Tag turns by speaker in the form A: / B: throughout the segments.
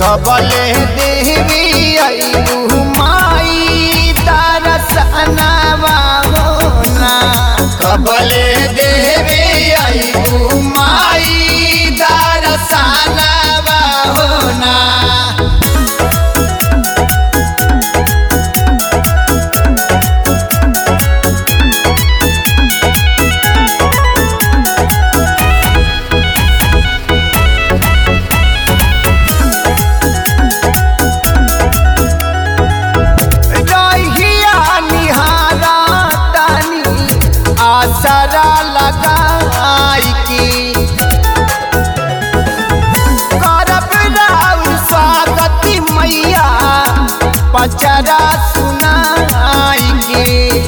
A: कबले देवी अइबू माई दरसनवा होना कबले देवी अइबू माई दरसनवा होना रहिया निहारा तानी आसरा लगाई की करब राउर स्वागति मैया पचरा सुनाई के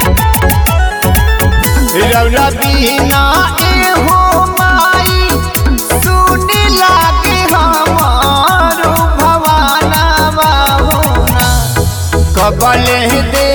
A: रौरा बिना एहो माई सुने लागे हमारो भवाना होना कबले दे